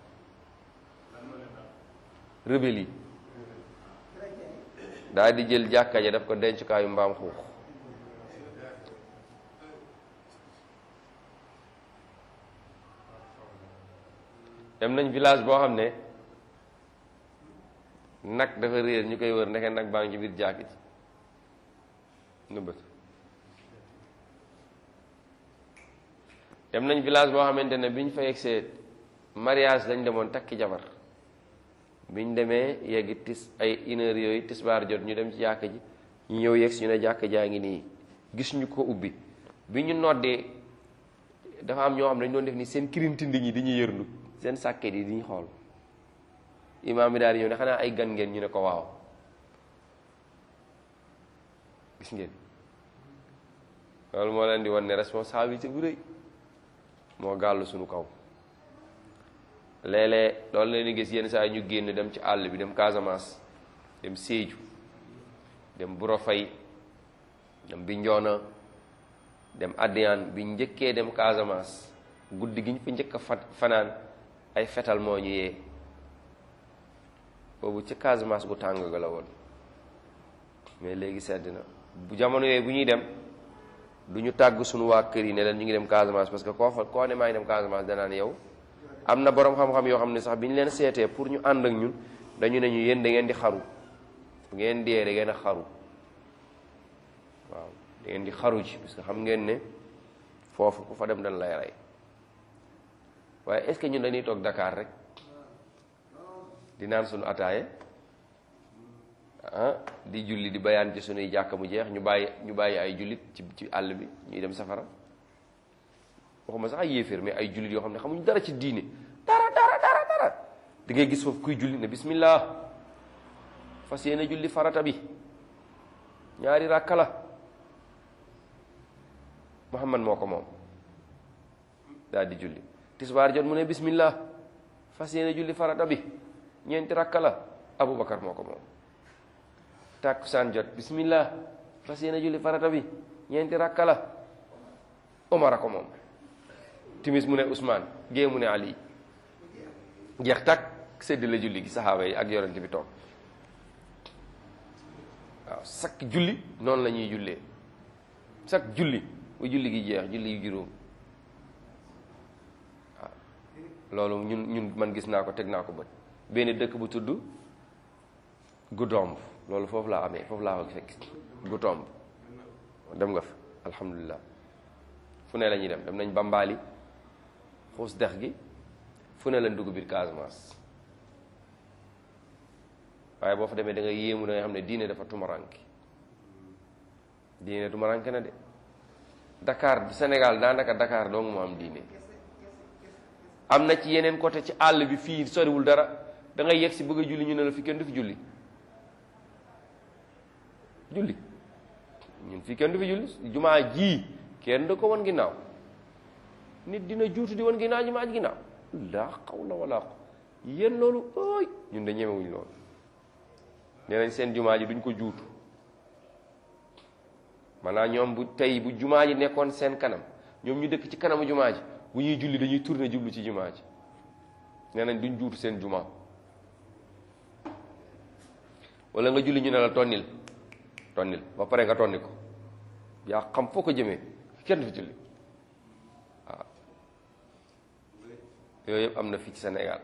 rebelle yi daal di jël jàkka ja daf ko dencukaayu mbaam xuux dem nañ village boo xam ne nag dafa réer ñu koy wër ndeke nag baa ngi ci biir jàkk ji nëbbët dem nañ village boo xamante ne bi ñu fa yegsee mariage lañ demoon takki jabar biñ demee yeggi tis ay une heure yooyu tisbaar jot ñu dem ci jàkk ji ñu ñëw yegg si ñu ne jàkk jaa ngi nii gis ñu ko ubbi bi ñu noddee dafa am ñoo xam ne dañu doon def ni seen kirintindi ñi di ñu yërndu seen sàkket yi di ñu xool imaam bi daal di ñëw ne xanaa ay gan ngeen ñu ne ko waaw gis ngeen loolu moo leen di wan ne responsabilité bu rëy moo gàllu suñu kaw léeg-léeg loolu leen di gis yenn saa yi ñu génn dem ci àll bi dem Casamance dem Sédhiou dem Burofay dem Bignona dem Adéane bi njëkkee dem Casamance guddi gi ñu fa njëkk a fa fanaan ay fetal moo ñu yee boobu ci Casamance gu tàng ga la woon mais léegi sedd na bu jamono yooyu bu ñuy dem du ñu tàgg suñu waa kër yi ne leen ñu ngi dem Casamance parce que koo fa koo ne maa ngi dem Casamance danaan yow am na borom xam-xam yoo xam ne sax bi ñu leen seetee pour ñu ànd ak ñun dañu ne ñu yéen da ngeen di xaru bu ngeen dee da ngeen a xaru waaw da ngeen di xaru ci parce que xam ngeen ne foofu ku fa dem dañ lay rey waaye est-ce que ñun dañuy toog Dakar rek di naan suñu ataaye ah di julli di bayaan ci suñuy jàkka mu jeex ñu bàyyi ñu bàyyi ay jullit ci ci àll bi ñuy dem safara waxuma sax ay yéeféer mais ay jullit yoo xam ne xamuñ dara ci diine dara dara dara dara di ngay gis foofu kuy julli ne bismillah fas yéene julli farata bi ñaari ràkka la Muhammad moo ko moom daal di julli tisbaar jot mu ne bismillah fas yéene julli farata bi ñeenti ràkka la Abubakar moo ko moom tàkkusaan jot bismillah fas yéene julli farata bi ñeenti ràkka la Omar a ko moom timis mu ne Ousmane gée mu ne Ali jeex takk sédd la julli gi saxaaba yi ak yonent bi toog waaw sakk julli noonu la ñuy jullee sakk julli bu julli gi jeex julli yu juróom waaw loolu ñun ñun man gis naa ko teg naa ko bët benn dëkk bu tudd Goudomp loolu foofu laa amee foofu laa ko fekk Goudomp dem nga fa alhamdulilah fu ne la ñuy dem dem nañ Bambali xuus dex gi fu ne lañ dugg biir Casamance waaye boo fa demee da nga yéemu da nga xam ne diine dafa tumaranke diine tumaranke na de Dakar Sénégal daanaka Dakar dong mu am diine am na ci yeneen côté ci àll bi fii soriwul dara da ngay yegg si bëgg a julli ñu ne la fi kenn du fi julli julli ñun fii kenn du fi julli jumaa ji kenn du ko wan ginnaaw nit dina juutu di wan ginnaaw jumaa ji ginnaaw laa xawla wala ko yéen loolu ooy ñun de ñemewuñ loolu nee nañ seen jumaa ji duñ ko juutu maanaam ñoom bu tey bu jumaa ji nekkoon seen kanam ñoom ñu dëkk ci kanamu jumaa ji bu ñuy julli dañuy tourner jublu ci jumaa ji nee nañ duñ juutu seen jumaa wala nga julli ñu ne la tonnil tonnil ba pare nga tonni ko yaa xam foo ko jëmee kenn du fi julli waaw yooyu yëpp am na fii ci Sénégal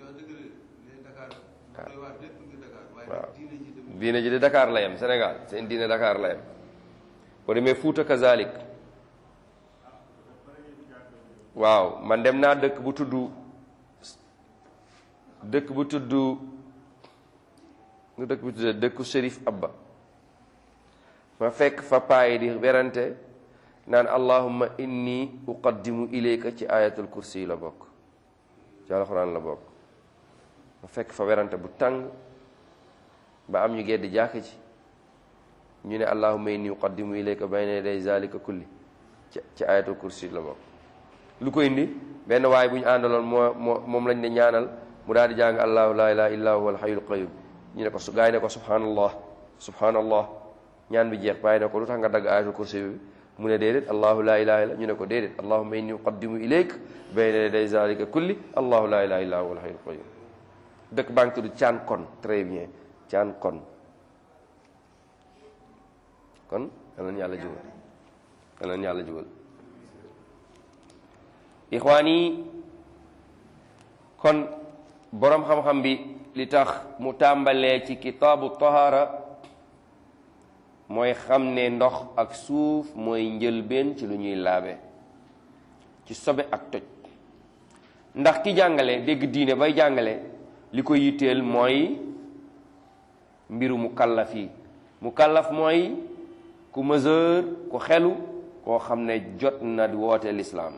waaw diine ji de Dakar la yem Sénégal seen diine Dakar la yem boo demee Fuuta kazalik waaw man dem naa dëkk bu tudd dëkk bu tudd nga dëkk bu tudd dëkku Chérif Abba ma fekk fa payi di werante naan allahumma inni uqaddimu ilayka ci ayatul kursi la bokk ci alxuraan la bokk ma fekk fa werante bu tàng ba am ñu geddi jàkk ci ñu ne allahumma inni uqaddimu ilayka bayna yaday zalika kulli ci ci ayatul kursi la bokk lu ko indi benn waay bu ñu àndaloon moo moo moom lañ ne ñaanal mu daal di jàng allahu la ilaha illa huwa alhayyul qayyum ñu ne ko su gaay ne ko subhanallah subhanallah ñaan bi jeex bàyyi ne ko lu tax nga dagg ayatul kursi bi mu ne déedéet allahu la ilaha illa ñu ne ko déedéet allahumma inni uqaddimu ilayk bayna yaday zalika kulli allahu la ilaha illa huwa alhayyul qayyum dëkk baa ngi tudd caan kon très bien caan kon kon yal na yàlla jubal yal na yàlla jubal ixwaan yi kon boroom xam-xam bi li tax mu tàmbalee ci kitaabu tahara mooy xam ne ndox ak suuf mooy njëlbeen ci lu ñuy laabe ci sobe ak toj ndax ki jàngale dégg diine bay jàngale li ko yitteel mooy mbiru mu kallaf yi mu kallaf mooy ku mesure ku xelu koo xam ne jot na di woote lislaam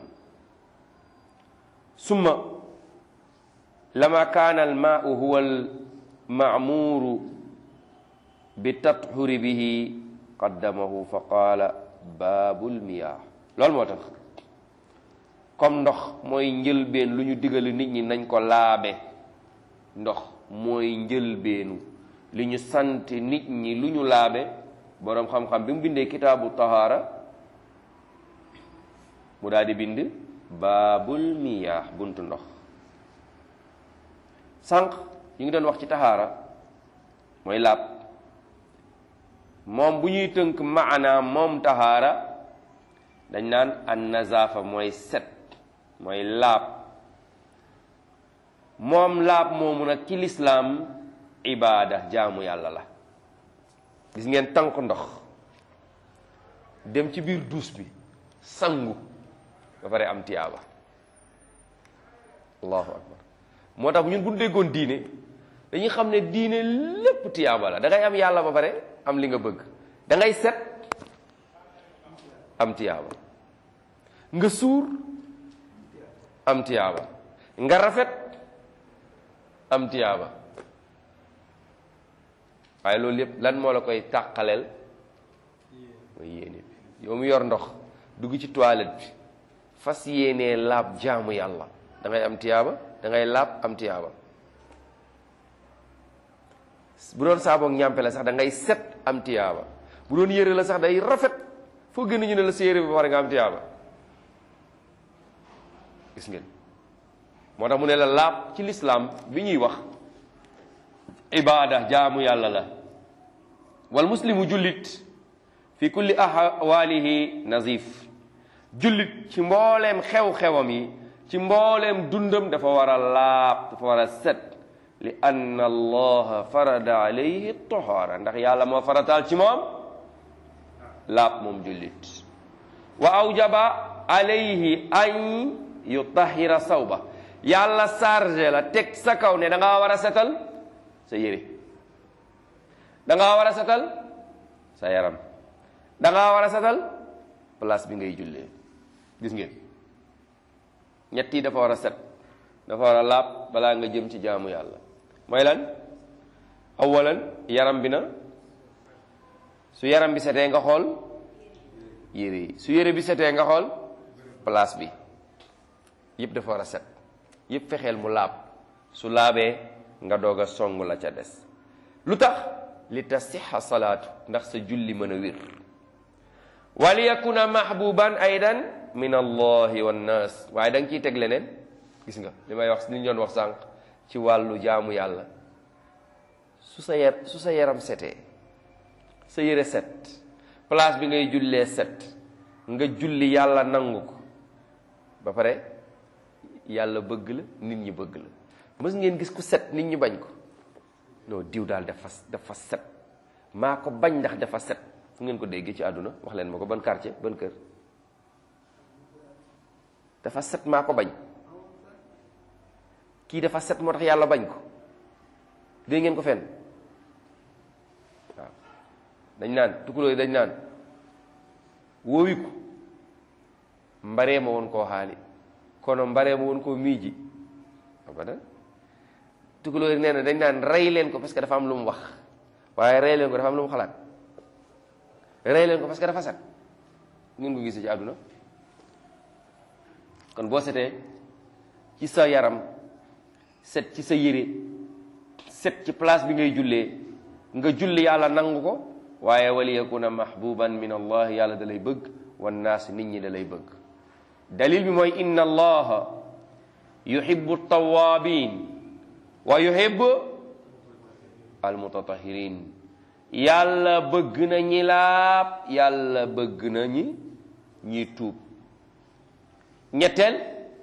summa lama kaana al maau huwa al maamuuru bi tatxuri bihi qaddamahu fa qaala baabul miyaah loolu moo tax comme ndox mooy njëlbeen lu ñu digali nit ñi nañ ko laabe ndox mooy njëlbeenu li ñu sant nit ñi lu ñu laabe boroom xam-xam bi mu bindee kitaabu tahaara mu daal di bind baabul miyaax buntu ndox sànq ñu ngi doon wax ci tahaara mooy laab moom bu ñuy tënk maanaam moom tahaara dañ naan an nazaafa mooy set mooy laab moom laab moomu nag ci lislaam ibaada jaamu yàlla la gis ngeen tànk ndox dem ci biir duus bi sangu ba pare am tiyaaba allahu akbar moo tax ñun bu ñu déggoon diine dañuy xam ne diine lépp tiyaaba la da ngay am yàlla ba pare am li nga bëgg da ngay set am tiyaaba nga suur am tiyaaba nga rafet am tiyaaba waaye loolu yépp lan moo la koy tàqaleel mooy yéene bi yow mu yor ndox dugg ci toilette bi fas yéenee laab jaamu yàlla da ngay am tiyaaba da ngay laab am tiyaaba bu doon saaboog ñàmpe la sax da ngay set am tiyaaba bu doon yére la sax day rafet foo gën ñu ne la sa yére bi ba pare nga am tiyaaba gis ngeen moo tax mu ne la laab ci lislaam bi ñuy wax ibaada jaamu yàlla la wal muslimu jullit fi kulli ahwaalihi nazif jullit ci mbooleem xew-xewam yi ci mbooleem dundam dafa war a laab dafa war a set li anna allaha farada alayhi tohaara ndax yàlla moo farataal ci moom laab moom jullit wa awjaba alayhi an yutahira sawba yàlla chargé la teg sa kaw ne da ngaa war a setal sa yére da ngaa war a setal sa yaram da ngaa war a setal place bi ngay jullee gis ngeen ñett yi dafa war a set dafa war a laab balaa nga jëm ci jaamu yàlla mooy lan awalan yaram bi na su yaram bi setee nga xool yére yi su yére bi setee nga xool place bi yëpp dafa war a set yëpp fexeel mu laab su laabee nga doog a song la ca des lu tax li tasixa salaatu ndax sa julli mën a wér wali yakuna mahbuban aidan min allahi wannaas waaye da nga ciy teg leneen gis nga li may wax li ñu doon wax sànq ci wàllu jaamu yàlla su sa yar su sa yaram setee sa yére set place bi ngay jullee set nga julli yàlla nangu ko ba pare yàlla bëgg la nit ñi bëgg la mës ngeen gis ku set nit ñi bañ ko non diw daal dafa dafa set maa ko bañ ndax dafa set fu ngeen ko déggee ci àdduna wax leen ma ko ban quartier ban kër dafa set maa ko bañ kii dafa set moo tax yàlla bañ ko dégg ngeen ko fenn waaw dañ naan tukulóo yi dañ naan wóowiku mbaree ma woon koo xaali kono mbaree ma woon koo miiji abadan tukulóo yi nee na dañ naan rey leen ko parce que dafa am lu mu wax waaye rey leen ko dafa am lu mu xalaat rey leen ko parce que dafa set ngeen ko gisee ci àdduna kon boo setee ci sa yaram set ci sa yére set ci place bi ngay jullee nga julli yàlla nangu ko waaye wali yakuna mahbuban min allah yàlla da lay bëgg wan naas nit ñi da lay bëgg dalil bi mooy inna allaha yuhibbu tawabin wa yuhibbu almutatahirin yàlla bëgg na ñi laab yàlla bëgg na ñi ñi tuub ñetteel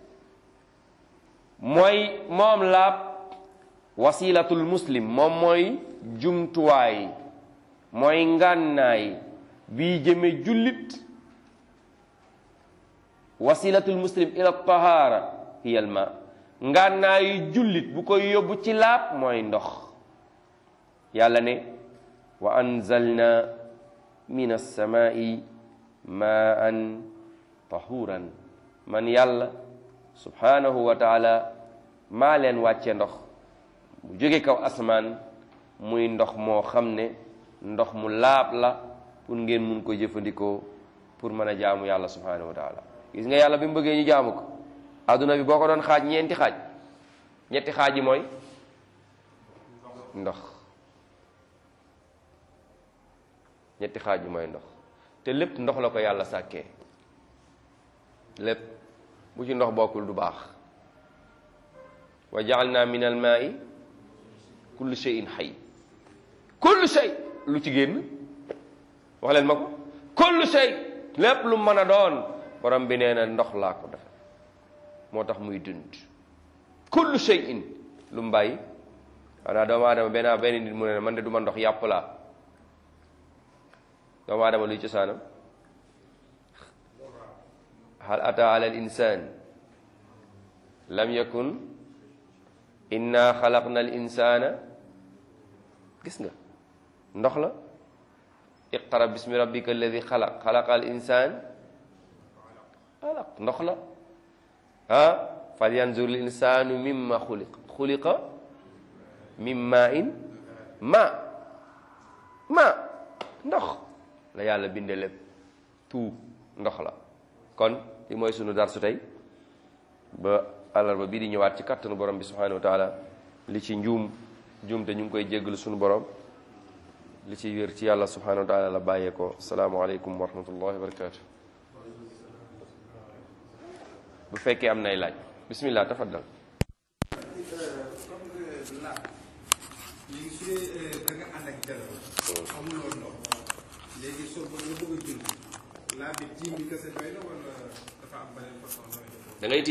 mooy moom laab wasilatul muslim moom mooy jumtuwaay mooy ngànnaay bii jëme jullit wasilatul muslim ila tahara hiya al ma ngànnaayu jullit bu koy yóbbu ci laab mooy ndox yàlla ne wa anzalna min alsamai maan tahuran man yàlla subhanahu wa taala maa leen wàcce ndox mu jóge kaw asmaan muy ndox moo xam ne ndox mu laab la pour ngeen mun ko jëfandikoo pour mën a jaamu yàlla subhanahu wa taala gis nga yàlla bi mu bëggee ñu jaamu ko adduna bi boo ko doon xaaj ñeenti xaaj ñetti xaaj yi mooy ndox ñetti xaaj yi mooy ndox te lépp ndox la ko yàlla sàkkee lépp bu ci ndox bokkul du baax wa jaalna min al maai kullu shay'in xay kullu shay lu ci génn wax leen ma ko kullu shay lépp lu mën a doon borom bi nee na ndox laa ko def moo tax muy dund kullu shay'in lu mu bàyyi xanaa doomu aadama benn benn nit mu ne man de du ma ndox yàpp laa doomu aadama luy cosaanam hal ata ala al insan lam yakun inna xalaqna al insana gis nga ndox la iqra bismi rabbika alladi xalaq xalaqa al insan xalaq ndox la ah fal yanzur al insanu mimma xuliq xuliqa min ma in ma ma ndox la yàlla binde lépp tout ndox la kon li mooy sunu darsu tey ba àllarba bii di ñëwaat ci kattanu borom bi subhanahu wa taala li ci njuum njuum te ñu ngi koy jéggalu sunu borom li ci wér ci yàlla subhanahu wa taala la bàyyee ko salaamualeykum wa rahmatullahi wa barakatu bu fekkee am nay laaj bismillah tafaddal léegi su dee da nga ànd ak jalo amuloo ndox léegi soo ba nga bëgg a julli laa bi tiim bi kese doy na wala dafa am beneen façon da ngay